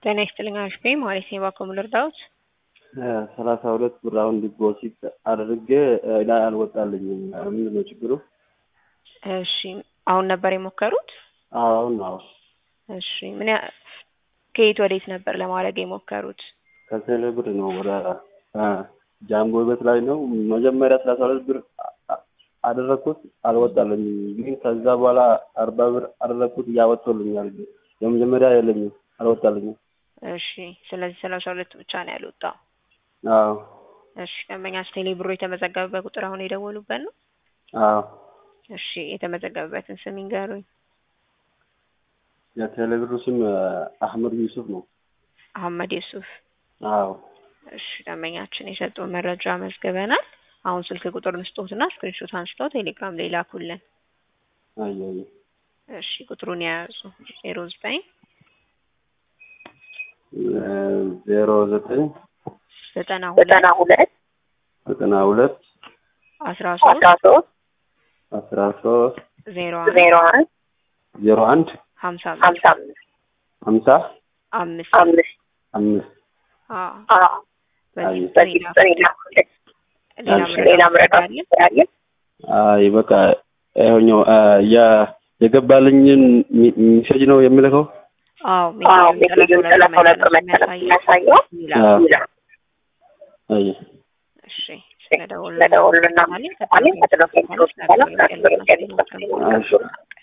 ጤና ይስጥልኝ አሽፌ ማለት ነው። እባክዎ ምን ልርዳዎት? ሰላሳ ሁለት ብር አሁን ዲፖዚት አድርጌ ላይ አልወጣልኝም። ምንድን ነው ችግሩ? እሺ አሁን ነበር የሞከሩት? አሁን ነው እሺ ምን ያ ከየት ወዴት ነበር ለማድረግ የሞከሩት? ከቴሌ ብር ነው ወደ ጃምቦ ቤት ላይ ነው። መጀመሪያ ሰላሳ ሁለት ብር አደረግኩት አልወጣልኝም። ግን ከዛ በኋላ አርባ ብር አደረግኩት እያወጥቶልኛል። የመጀመሪያ የለኝም አልወጣልኝም። እሺ ስለዚህ ሰላሳ ሁለት ብቻ ነው ያልወጣው። አዎ እሺ ደንበኛች ቴሌ ብሮ የተመዘገበበት ቁጥር አሁን የደወሉበት ነው? አዎ እሺ የተመዘገበበትን ስም ይንገሩኝ። የቴሌ ብሩ ስም አህመድ ዩሱፍ ነው። አህመድ ዩሱፍ። አዎ እሺ ደንበኛችን የሰጡን መረጃ መዝግበናል። አሁን ስልክ ቁጥር ንስጦትና ስክሪንሾት አንስተው ቴሌግራም ላይ ላኩልን። አየ አየ እሺ ቁጥሩን የያዙ ዜሮ ዘጠኝ ዜሮ ዘጠኝ ዘጠና ዘጠና ሁለት ሁለት ዘጠና ሁለት አስራ ሶስት አስራ ሶስት አስራ ሶስት ዜሮ አንድ ዜሮ አንድ ዜሮ አንድ ሀምሳ ሀምሳ አምስት ሀምሳ አምስት አምስት አምስት አዎ አዎ በዚህ አይ፣ ቁጥር በዚህ ቁጥር ይላኩልን። ሌላ እሺ። ሌላ መረጃ መረዳት አለ? ስላለ አይ በቃ ይኸኛው ያ የገባልኝን ሚ- ሚሴጅ ነው የሚልከው። አዎ አዎ ሜሴጁን ሜሴጁን ጠለፈው ጠለፈው ነበር መሰረት የሚያሳየው ይላል። አዎ። ይላል። አይ እሺ ስለደወሉ ስለደወሉ እናመሰግናለን። ከጥሎ ፌንትሮች በኋላ እሺ